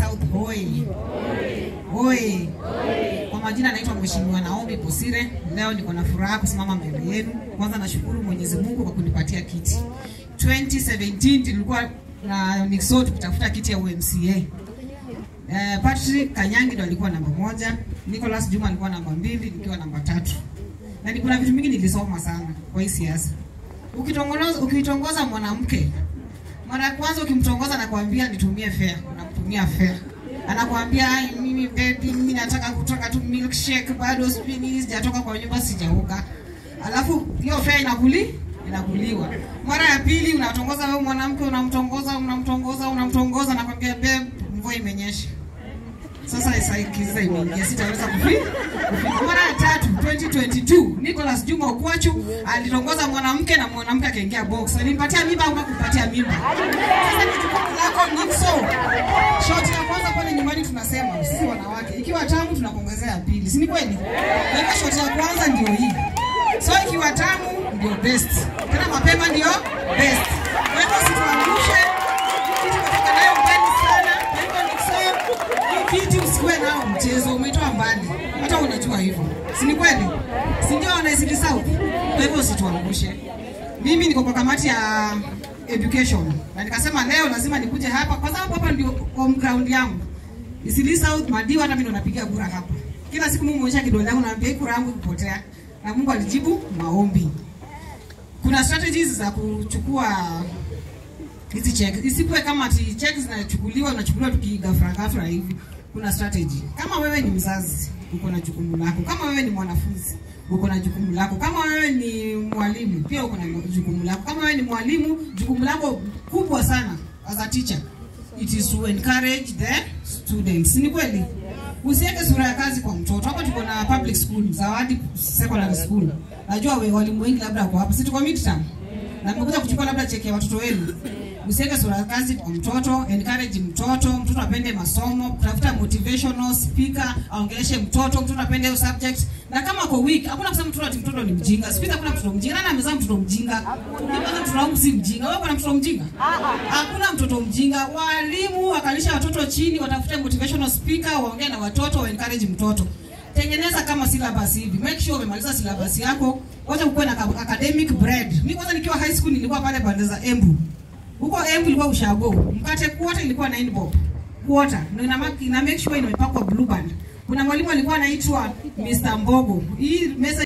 South hoi. Hoi. Kwa majina naitwa Mheshimiwa Naomi Bosire. Leo niko na furaha kusimama mbele yenu. Kwanza nashukuru Mwenyezi Mungu kwa kunipatia kiti. 2017 tulikuwa na Nixon tukitafuta kiti ya UMCA. Eh, Patrick Kanyangi ndo alikuwa namba moja, Nicholas Juma alikuwa namba mbili, nikiwa namba tatu. Na ni kuna vitu mingi nilisoma sana kwa hii siasa. Ukitongoza ukitongoza mwanamke mara ya kwanza ukimtongoza anakuambia nitumie fare, unamtumia fare. Anakuambia "Ai, mimi baby, mimi nataka kutoka tu milkshake, bado spini sijatoka kwa nyumba sijaoga. Alafu hiyo fare inakuli inakuliwa. Mara ya pili unatongoza wewe mwanamke, unamtongoza unamtongoza unamtongoza, nakwambia babe, mvua imenyesha. Sasa isaikiza imeingia, sitaweza kufika. Mara ya tatu 2022 Nicholas Juma Okwachu alitongoza mwanamke na mwanamke akaingia box. Alimpatia mimba au hakumpatia mimba? Sasa ni jukumu lako Nixon. Shoti ya kwanza pale nyumbani tunasema sisi wanawake, ikiwa tamu tunakuongezea ya pili, si ni kweli? Na hiyo shoti ya kwanza ndio hii. So ikiwa tamu ndio best, tena mapema ndio best. Kwa hivyo situangushe kitu kutoka nayo mbali sana. Kwa hivyo Nixon, hii kiti usikuwe nao mchezo, umetoa mbali, hata unajua hivyo, si ni kweli? Si ndio wanaisili South? Kwa hivyo usituangushe. Mimi niko kwa kamati ya education na nikasema leo lazima nikuje hapa kwa sababu hapa ndio home ground yangu. Isili South Madiwa, hata mimi ndo napiga kura hapa. Kila siku Mungu onyesha kidole yangu naambia hii kura yangu ikipotea, na Mungu alijibu maombi. Kuna strategies za kuchukua hizi check. Isikuwe kama ati check zinachukuliwa unachukuliwa tukigafra gafra hivi. Kuna strategy. Kama wewe ni mzazi, uko na jukumu lako. Kama wewe ni mwanafunzi, uko na jukumu lako. Kama wewe ni mwalimu, pia uko na jukumu lako. Kama wewe ni mwalimu, jukumu lako kubwa sana as a teacher it is to encourage the students. Ni kweli? Usiweke sura ya kazi kwa mtoto. Hapa tuko na public school, Zawadi Secondary School. Najua we walimu wengi labda wako hapa. Si tuko midterm. Na mmekuja kuchukua labda cheki ya watoto wenu. Usiweke sura ya kazi kwa mtoto, encourage mtoto, mtoto apende masomo, tafuta motivational speaker, aongeleshe mtoto, mtoto apende hiyo subject. Na kama kwa week, hakuna kusema mtoto ati mtoto ni mjinga. Siku hizi hakuna mtoto mjinga. Nani amezaa mtoto mjinga? Mimi kwanza mtoto wangu si mjinga. Wewe kuna mtoto mjinga? Hakuna mtoto mjinga. Walimu wakalisha watoto chini, watafute motivational speaker, waongee na watoto, wa encourage mtoto. Tengeneza kama syllabus hivi. Make sure umemaliza syllabus yako. Wacha ukuwe na ka- academic bread. Mimi kwanza nikiwa high school nilikuwa pale pande za Embu. Huko Embu ilikuwa ushago. Mkate quarter ilikuwa 9 bob. Quarter. Ndio ina, mark- ina make sure imepakwa blue band. Kuna mwalimu alikuwa anaitwa Mr. Mbogo. Hii message